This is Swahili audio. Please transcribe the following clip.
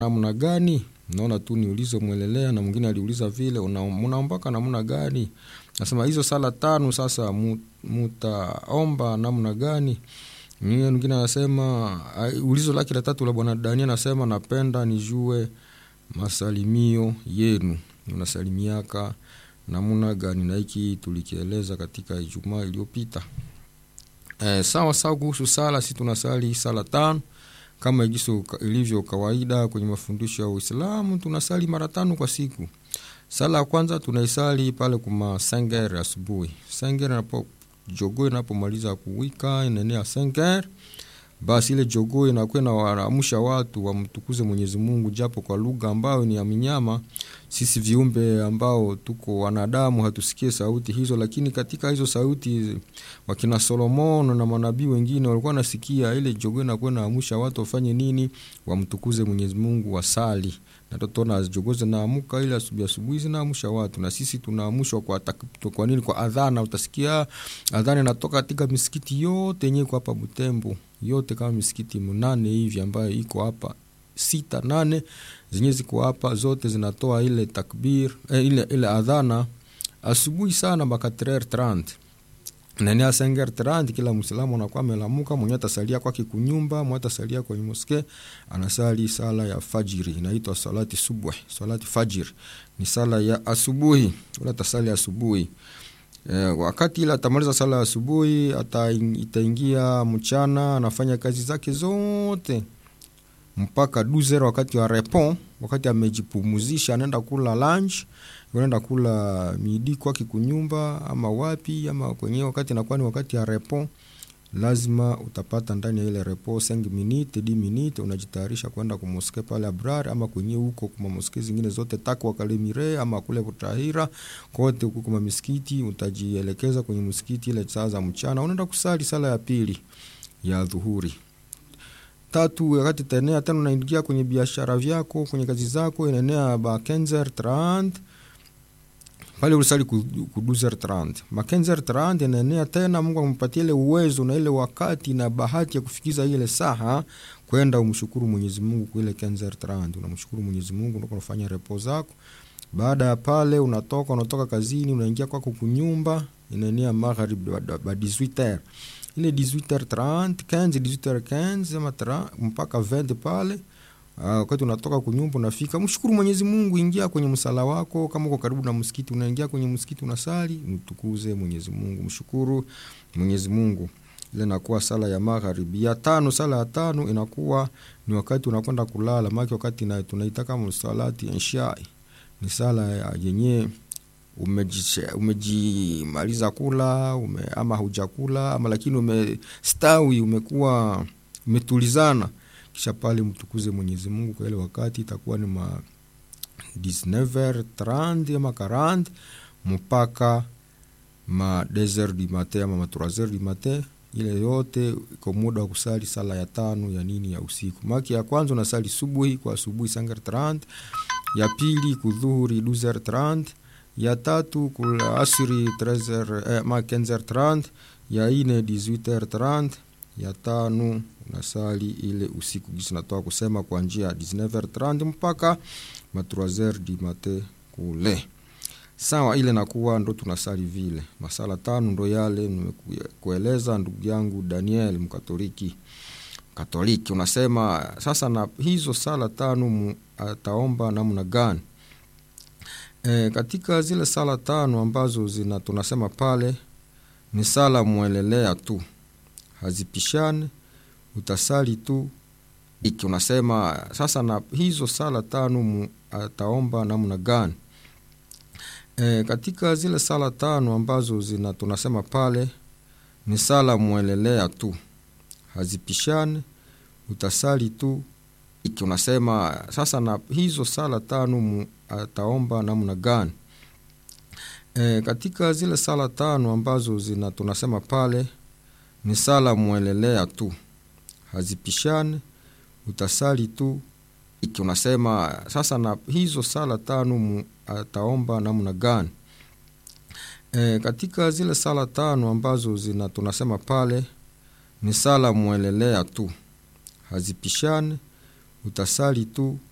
namna gani naona tu niulize mwelelea na mwingine aliuliza vile mnaombaka namna gani nasema hizo sala tano sasa mu, mutaomba namna gani mwingine anasema ulizo lake la tatu la bwana dania anasema napenda nijue masalimio yenu unasalimiaka namna gani na hiki tulikieleza katika ijumaa iliyopita e, sawa sawa kuhusu sala si tunasali sala tano kama igiso ilivyo kawaida kwenye mafundisho ya uislamu tunasali mara tano kwa siku sala ya kwanza tunaisali pale kuma senger asubuhi senger napo jogoo inapomaliza kuwika inaenea senger basi ile jogoo inakuwa inawaamsha watu wamtukuze mwenyezi mungu japo kwa lugha ambayo ni ya minyama sisi viumbe ambao tuko wanadamu hatusikie sauti hizo lakini katika hizo sauti wakina solomon na manabii wengine walikuwa nasikia ile jogoo inakuwa inaamsha watu wafanye nini wamtukuze mwenyezi mungu wasali na totona jogoo zinaamuka ile asubuhi asubuhi zinaamsha watu na sisi tunaamushwa kwa, kwa nini kwa adhana utasikia adhana inatoka katika misikiti yote yenyewe iko hapa butembo yote kama misikiti mnane hivi ambayo iko hapa sita nane zenyewe ziko hapa zote zinatoa ile takbir eh, ile, ile adhana asubuhi sana mpaka 3h30 nani asenger 30 kila mwislamu anakuwa amelamuka mwenye atasalia kwake kunyumba mwenye atasalia kwenye moske anasali sala ya fajiri inaitwa salati subuh salati fajiri ni sala ya asubuhi ule atasali asubuhi E, wakati ile atamaliza sala ya asubuhi itaingia mchana anafanya kazi zake zote mpaka 12 wakati wa repon wakati amejipumuzisha anaenda kula lunch anaenda kula midi kwake kunyumba ama wapi ama kwenyewe wakati inakuwa ni wakati ya repon lazima utapata ndani ya ile repo 5 minute 10 minute unajitayarisha kwenda kumoske pale abrar ama kwenye huko kuma moske zingine zote takwa kalemire ama kule kutahira kote huko kuma misikiti utajielekeza kwenye msikiti ile saa za mchana unaenda kusali sala ya pili ya dhuhuri tatu wakati taenea tena unaingia kwenye biashara vyako kwenye kazi zako inaenea ba 15 pale ulisali ku 12h30 makenzer 30 inaenea tena mungu amepatia ile uwezo na ile wakati na bahati ya kufikiza ile saha kwenda umshukuru mwenyezi mungu kwa ile kenzer 30 unamshukuru mwenyezi mungu unakuwa unafanya repo zako baada ya pale unatoka unatoka kazini unaingia kwako kunyumba inaenea magharibi ba 18h ile 18h30 15 18h15 ama mpaka 20 pale wakati uh, unatoka kunyumba unafika mshukuru mwenyezi mungu ingia kwenye msala wako kama uko karibu na msikiti unaingia kwenye msikiti unasali mtukuze mwenyezi mungu mshukuru mwenyezi mungu ile inakuwa sala ya magharibi ya tano sala ya tano inakuwa ni wakati unakwenda kulala maki wakati na, tunaita kama salati inshai ni sala yenyewe umejimaliza umeji kula ume, ama hujakula ama lakini umestawi umekuwa umetulizana kisha pale mtukuze mwenyezi mungu kwa ile wakati itakuwa ni ma 19h30 ama 40 mpaka ma 2h du matin ama ma 3h du matin ile yote iko muda wa kusali sala ya tano ya nini ya usiku maki ya kwanza unasali subuhi kwa asubuhi sangar 30 ya pili kudhuhuri 12h30 ya tatu kula asri 13h eh, ma 15h30 ya ine 18h30 ya tano unasali ile usiku gisi natoka kusema kwa njia ya 19h30 mpaka ma 3h du matin kule sawa ile nakuwa ndo tunasali vile masala tano ndo yale nimekueleza ndugu yangu daniel mkatoliki katoliki unasema sasa na hizo sala tano ataomba namna gani e, katika zile sala tano ambazo zina tunasema pale ni sala mwelelea tu hazipishane utasali tu iki unasema sasa na hizo sala tano ataomba namna gani e, katika zile sala tano ambazo zina tunasema pale ni sala mwelelea tu hazipishane utasali tu iki unasema sasa na hizo sala tano ataomba namna gani e, katika zile sala tano ambazo zina tunasema pale ni sala mwelelea tu hazipishane utasali tu iki unasema sasa na hizo sala tano ataomba namna gani e, katika zile sala tano ambazo zina tunasema pale ni sala mwelelea tu hazipishane utasali tu